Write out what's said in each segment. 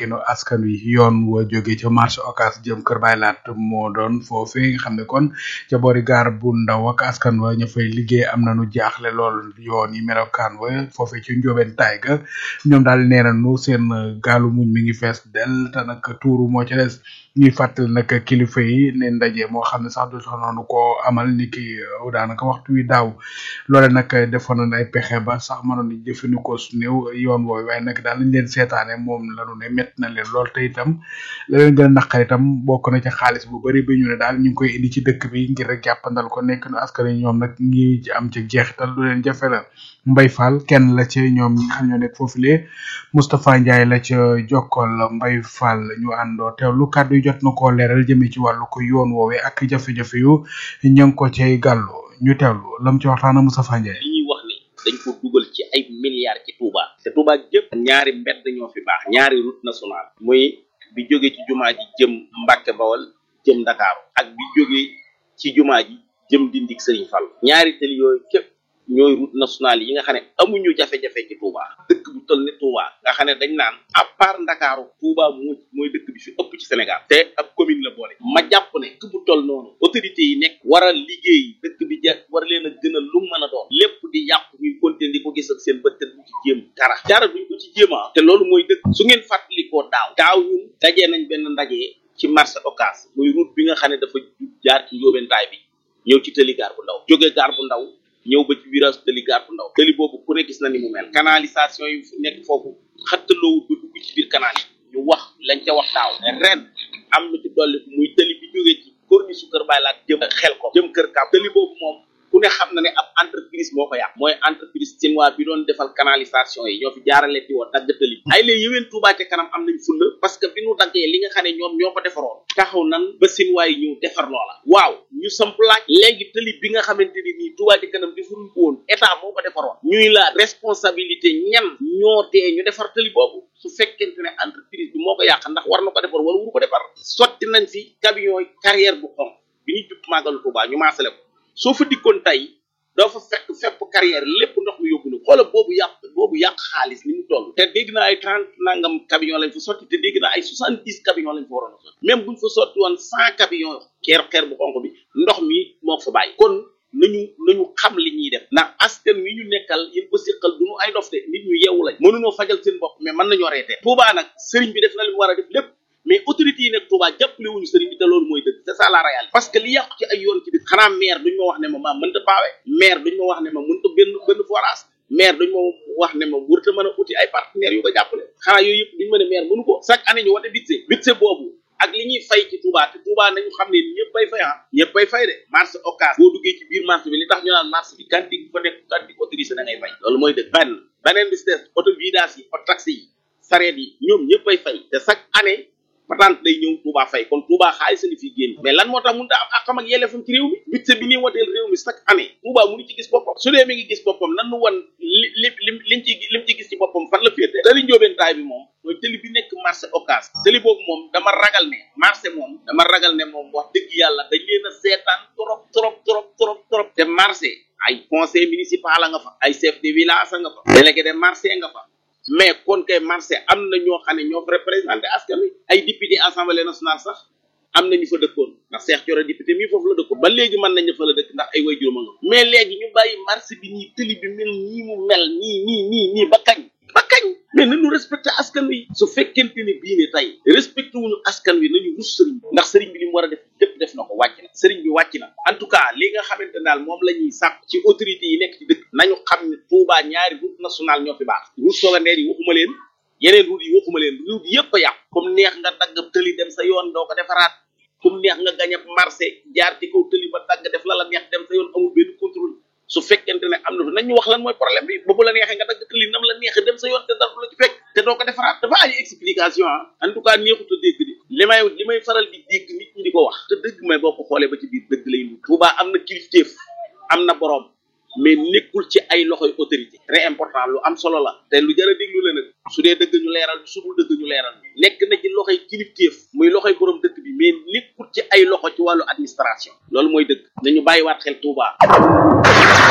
nekkinu askan wi yoon wa jóge ca marché Ocass jëm Kër Baylaat moo doon foofee nga xam ne kon ca boori gaar bu ndaw ak askan wa ña fay liggéey am nañu jaaxle lool yoon yi melokaan wa foofee ci njóobeen taay ga ñoom daal nee nañu seen gaalu muñ mi ngi fees del te nag tuuru moo ci des ñuy fàttali nag kilifa yi ne ndaje moo xam ne sax du sax noonu ko amal ni ki daanaka waxtu wi daaw loole nag defoon nañ ay pexe ba sax mënoon di jëfandikoo su néew yoon woowu waaye nag daal lañ leen seetaane moom lanu ne métti na leen lool te itam la leen gën a naqar itam bokk na ci xaalis bu bari bi ñu ne daal ñu ngi koy indi ci dëkk bi ngir rek jàppandal ko nekk nu askan wi ñoom nag ngi ci am ci jeexital lu leen jafe la Mbay Fall kenn la ci ñoom ñi nga xam ñoo nekk foofulee Moustapha Ndiaye la ca jokkal Mbay Fall ñu àndoo teewlu kàddu yi jot na koo leeral jëmee ci wàllu ko yoon woowee ak jafe-jafe yu ña ngi ko cay gàllu ñu teewlu lam ci waxtaan ak Moustapha Ndiaye. li ñuy wax ni dañ ko dugal ci ay milliards ci Touba te Touba jëpp ñaari mbedd ñoo fi baax ñaari route nationale muy bi jóge ci jumaa ji jëm Mbàkke Bawal jëm Ndakaaru ak bi jóge ci jumaa ji jëm Dindik Sëriñ Fall ñaari tëli yooyu képp ñooy route nationale yi nga xam ne amuñu jafe-jafe ci Touba dëkk bu toll ni Touba nga xam ne dañ naan à part Ndakaaru Touba moo mooy dëkk bi fi ëpp ci Sénégal te ab commune la boole ma jàpp ne dëkk bu toll noonu autorité yi nekk war a liggéey dëkk bi ja war leen a gën a lu mën a doon lépp di yàqu ñuy continuer di ko gis ak seen bët te duñ ci jéem dara dara duñ ko ci jéema te loolu mooy dëkk su ngeen fàttalikoo daaw daaw ñun dajee nañ benn ndaje ci marché Ocass muy route bi nga xam ne dafa jaar ci njóobentaay bi ñëw ci tëli gaar bu ndaw jóge gaar bu ndaw ñëw ba ci virage tëli gaar bu ndaw tëli boobu ku ne gis na ni mu mel canalisation yi nekk foofu xattaloowut ba dugg ci biir canal yi ñu wax lañ ca wax daaw ren am lu ci dolli muy tëli bi jógee ci corniche su kër Baylaat jëm xel ko jëm kër Kaab tëli boobu moom ku ne xam na ne ab entreprise moo ko yàq mooy entreprise chinois bi doon defal canalisation yi ñoo fi jaarale ti woon dagg tëli bi ay léegi yëween Touba ca kanam am nañ fulla parce que bi nu daggee li nga xam ne ñoom ñoo ko defaroon taxaw nan ba chinois yi ñëw defar loola waaw ñu samp laaj léegi tëli bi nga xamante ni nii Touba ca kanam defaruñ ko woon état moo ko defaroon ñuy la responsabilité ñan ñoo tee ñu defar tëli boobu su fekkente ne entreprise bi moo ko yàq ndax war na ko defar wala wuru ko defar sotti nañ fi camion yi carrière bu xonq bi ñu jub màggalu Touba ñu maasale ko soo fa dikkoon tey doo fa fekk fépp carrière lépp ndox mi yóbbu na xoola boobu yàq boobu yàq xaalis ni mu toll te dégg naa ay trente nangam camion lañ fa sotti te dégg naa ay soixante dix camion lañ fa waroon a sotti même buñ fa sotti woon cent camion xeer xeer bu xonq bi ndox mi moo fa bàyyi kon nañu nañu xam li ñuy def ndax askan wi ñu nekkal yéen ko siqal du ñu ay dof de nit ñu yeewu lañ mënuñoo fajal seen bopp mais mën nañoo reetee Touba nag sëriñ bi def na li mu war a def lépp mais autorités yi nekk Touba jàppale wuñu sëriñ bi te loolu mooy dëgg c'est ça la réalité parce que li yàqu ci ay yoon ci dëkk xanaa maire duñ ma wax ne ma maa mënta paawe maire duñ ma wax ne ma mënta benn benn forage maire duñ ma wax ne ma wërta mën a uti ay partenaires yu ko jàppale xanaa yooyu yëpp duñ ma ne maire mënu ko chaque année ñu wate budget budget boobu ak li ñuy fay ci Touba te Touba nañu xam ne ñëpp bay fay ah ñëpp bay fay de marché Ocass boo duggee ci biir marché bi li tax ñu naan marché bi kanti fa nekk kanti autorisé da ngay fay loolu mooy dëgg benn beneen bi si des auto vidage yi auto taxi yi sareet yi ñoom ñëpp bay fay te chaque année patente day ñëw Touba fay kon Touba xaalis ni fii génn mais lan moo tax mënut a am ak xam ak yelleefam ci réew mi budget bi ñuy woteel réew mi chaque année Touba mënu ci gis boppam su dee mi ngi gis boppam nan nu wan li li lim liñ ci lim ci gis ci boppam fan la féete tëli njóobeentaay bi moom mooy tëli bi nekk marché Ocass tëli boobu moom dama ragal ne marché moom dama ragal ne moom wax dëgg yàlla dañ leen a seetaan trop trop trop trop trop te marché ay conseil municipal a nga fa ay chef de village a nga fa délégué de marché nga fa mais kon kay marché am na ñoo xam ne ñoo fa représenté askan wi ay député assemblée nationale sax am na ñu fa dëkkoon ndax Cheikh Thioro député mii foofu la dëkkoon ba léegi mën nañ fa la dëkk ndax ay way juróom nga mais léegi ñu bàyyi marché bi nii tëli bi mel nii mu mel nii nii nii nii ba kañ ba kañ mais nañu respecté askan wi su fekkente ne bii ne tey respecté wuñu askan wi nañu rus sëriñ bi ndax sëriñ bi li mu war a def lépp def na ko wàcc na sëriñ bi wàcc na en tout cas li nga xamante daal moom la ñuy sàpp ci autorités yi nekk ci dëkk nañu xam ne Touba ñaari route nationale ñoo fi baax route secondaire yi waxuma leen yeneen route yi waxuma leen route yëpp a yàqu comme neex nga dagg tëli dem sa yoon doo ko defaraat comme neex nga gañ ab marché jaar ci kaw tëli ba dagg def la la neex dem sa yoon amul benn contrôle su fekkente ne am na fi nañ ñu wax lan mooy problème bi ba bu la neexee nga dagg tëli nam la neexee dem sa yoon te dara du la ci fekk te doo ko defaraat dafa ay explication ah en tout cas neexut a dégg di li may li may faral di dégg nit ñi di ko wax te dëgg may boo ko xoolee ba ci biir dëgg lay lu Touba am na kilifteef am na borom mais nekkul ci ay loxoy autorité très important lu am solo la te lu jar a déglu la nag su dee dëgg ñu leeral su dul dëgg ñu leeral nekk na ci loxoy kilifteef muy loxoy borom dëkk bi mais nekkul ci ay loxo ci wàllu administration loolu mooy dëgg nañu bàyyiwaat xel Touba.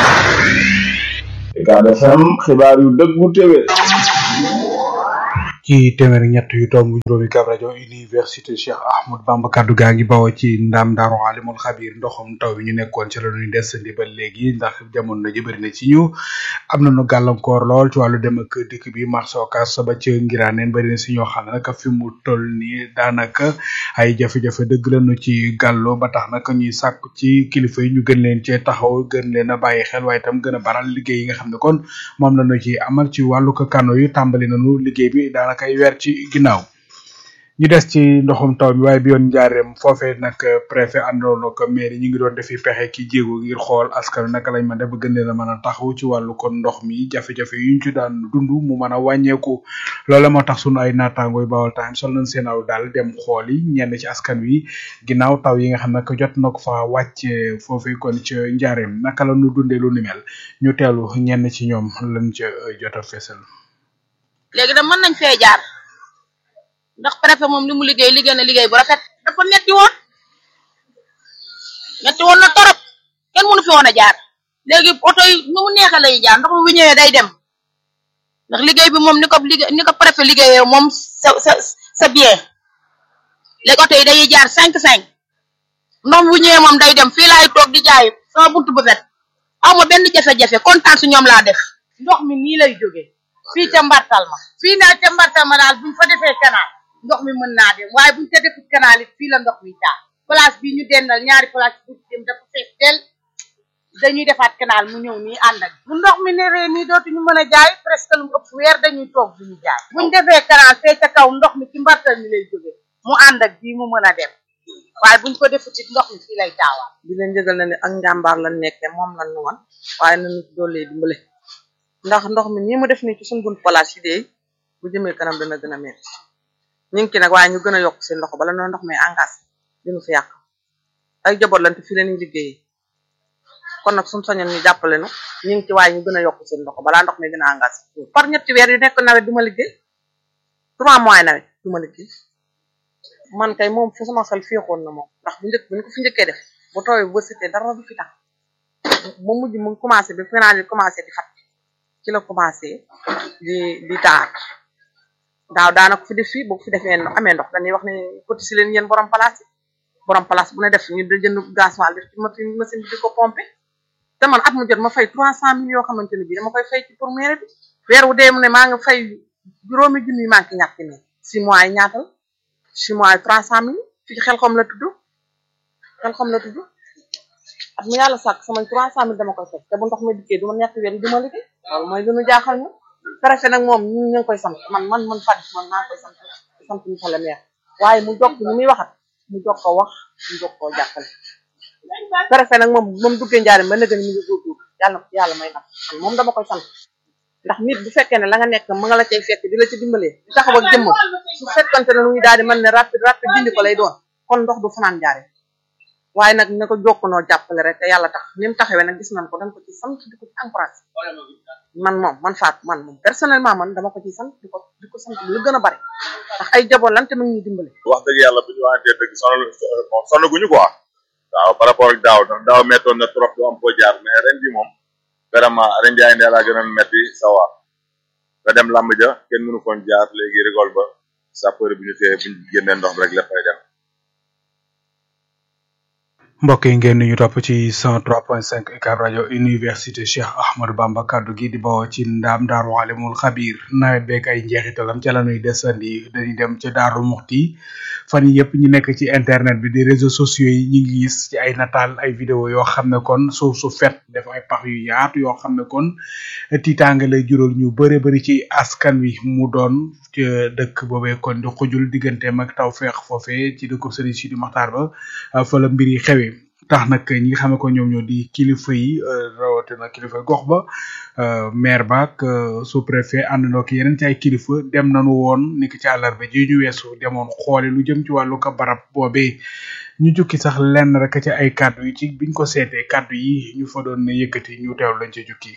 Ucab FM xibaar yu dëggu téwé ci ci téeméer ñett yu tomb juróomi kab rajo université Cheikh Ahmad Bamba kaddu gaa ngi bawoo ci ndam daaru alimul xabir ndoxum taw bi ñu nekkoon ci la ñuy desandi ba léegi ndax jamono ji bëri na ci ñu am nañu gàllankoor lool ci wàllu dem ak dikk bi marché Ocass ba ca ngiraaneen bëri na si ñoo xam ne nag fi mu toll nii daanaka ay jafe-jafe dëgg lañu ci gàllo ba tax nag ñuy sàkku ci kilifa yi ñu gën leen cee taxaw gën leen a bàyyi xel waaye itam gën a baral liggéey yi nga xam ne kon moom lañu ci amal ci wàllu ko kano yu tàmbali nañu liggéey bi daanaka ay weer ci ginnaaw ñu des ci ndoxum taw mi waaye bi yoon njaareem foofee nag préfet àndoon ak maire ñu ngi doon defi pexe ki jéego ngir xool askan naka lañ mën def ba gën leen a mën a taxaw ci wàllu kon ndox mi jafe-jafe yu ñu ci daan dund mu mën a wàññeeku loolu mooy tax sunu ay naataangooy Baol Times sol nañ seen aw daal dem xool yi ñenn ci askan wi ginnaaw taw yi nga xam ne jot na ko fa wàcce foofee kon ca njaareem naka la ñu dundee lu ni mel ñu teelu ñenn ci ñoom lañ ca jot a fesal. léegi da mën nañ fee jaar ndax préfet moom li mu liggéey liggéey na liggéey bu rafet dafa metti woon metti woon na torop kenn mënu fi woon a jaar léegi oto yi nu mu neexe lay jaar ndox mi bu ñëwee day dem ndax liggéey bi moom ni ko liggéey ni ko préfet liggéeyee moom sa sa sa bien léegi oto yi day jaar cinq cinq ndox mi bu ñëwee moom day dem fii laay toog di jaay sama buntu bu fet aw ma benn jafe-jafe kontaan su ñoom laa def ndox mi nii lay jógee fii ca mbartal ma fii naa ca mbartal ma daal buñ fa defee canal ndox mi mën naa dem waaye buñ ca defut canal it fii la ndox mi taa place bi ñu dendal ñaari place bu dem dafa fees del dañuy defaat canal mu ñëw nii ànd ak bu ndox mi newee nii dootuñu mën a jaay presque lu ëpp weer dañuy toog duñu jaay buñ defee canal fee ca kaw ndox mi ci mbartal mi lay jógee mu ànd ak bii mu mën a dem waaye buñ ko defut it ndox mi fii lay taawaat di leen jëgal na ne ak njàmbaar lan nekkee moom lan nu wan waaye nañu doolee dimbale ndax ndox mi nii mu def nii ci suñu bunt place yi de bu jëmee kanam dana gën a metti ñu ngi ci nag waaye ñu gën a yokk seen loxo bala noo ndox mi engagé dinu fi yàq ay jaboot lan te fii la ñuy liggéeyee kon nag suñu sañoon ñu jàppale nu ñu ngi ci waaye ñu gën a yokk seen loxo balaa ndox mi gën a engagé par ñetti weer yu nekk nawet du ma liggéey trois mois nawet du ma liggéey man kay moom fu sama xel féexoon na moom ndax bu njëkk bu ñu ko fi njëkkee def bu tooyee bu sitee dara du fi tax ba mujj mu commencé bi final yi commencé di fat ci la commencé di di taar daaw daana ko fi def fii boo ko fi defee amee ndox dañuy wax ne côté si leen yéen borom place yi borom place bu ne def ñu da jënd gasoil def ci machine machine bi di ko pomper te man at mu jot ma fay trois cent mille yoo xamante ne bii dama koy fay ci pour mairie bi weer wu dee mu ne maa ngi fay juróomi junni maa ngi ñàkk ne six mois yi ñaatal six mois yi trois cent mille fii xel xom la tudd xel xom la tudd at mu yàlla sàkk sama trois cent mille dama koy fay te bu ndox mi dikkee du ma ñetti weer yi du ma liggéey loolu mooy lu ñu jaaxal ñu préfet nag moom ñu ngi koy sant man man man Fadi man maa ngi koy sant sant ñu fa la maire waaye mu jokk ñu muy waxat mu jokk ko wax mu jokk koo jàppale préfet nag moom moom duggee njaarim ba nëgën mi ngi góorgóor yàlla na yàlla may nag man moom dama koy sant ndax nit bu fekkee ne la nga nekk mu nga la cay fekk di la ci dimbalee di taxaw ak jëmmam su fekkante ne lu ñu daal di mën ne rapide rapide dindi ko lay doon kon ndox du fanaan njaarim waaye nag na ko jokkunoo jàppale rek te yàlla tax ni mu taxawee nag gis nañ ko dañ ko ci sant di ko ci encouragé man moom man faat man moom personnellement man dama ko ci sant di ko di ko sant lu gën a bari ndax ay jaboot lan te mu ngi ñuy dimbale wax dëgg yàlla bu ñu waxantee dëgg sonal sonaguñu quoi waaw par rapport ak daaw ndax daaw mettoon na trop du am ko jaar mais ren bi moom vraiment ren jaay ndee laa gën a metti sawa nga dem làmb ja kenn mënu koon jaar léegi rigol ba sapeur bi ñu téye bu ñu génnee ndox rek léppay dem mbokk yi ngeen ñu topp ci 103.5 UCAB rajo université Cheikh Ahmadou Bamba kaddu gi di bawoo ci ndaam daaru alimul xabir nawet beeg ay njeexitalam ca la ñuy desandi dañuy dem ca daaru muxti fan yi yëpp ñu nekk ci internet bi di réseaux sociaux yi ñu ngi gis ci ay nataal ay vidéo yoo xam ne kon suuf su fet def ay pax yu yaatu yoo xam ne kon tiitaange lay jural ñu bëre bëri ci askan wi mu doon ca dëkk boobee kon di xujul digganteem ak taw feex foofee ci dëkku Serigne Sidi Maxtaar ba fa la mbir yi xewee tax nag ñi nga xam ne ko ñoom ñoo di kilifa yi rawatina kilifa gox ba maire ba ak sous préfet àndandoo ak yeneen ci ay kilifa dem nañu woon ni ki ci àllarba ji ñu weesu demoon xoole lu jëm ci wàllu ko barab boobee ñu jukki sax lenn rek ci ay kàddu yi ci biñ ko seetee kàddu yi ñu fa doon yëkkati ñu teew lañ ci jukki.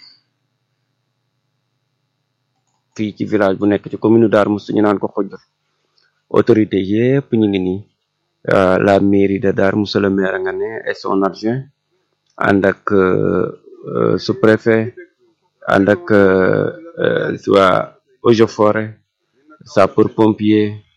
fii ci village bu nekk ci commune Darou Mouhty ñu naan ko xojjul autorité yépp ñu ngi nii la mairie de Darou Mouhty le maire nga ne et son adjoint ànd ak sous-préfet ànd ak waa eaux et forêt sapeur pompier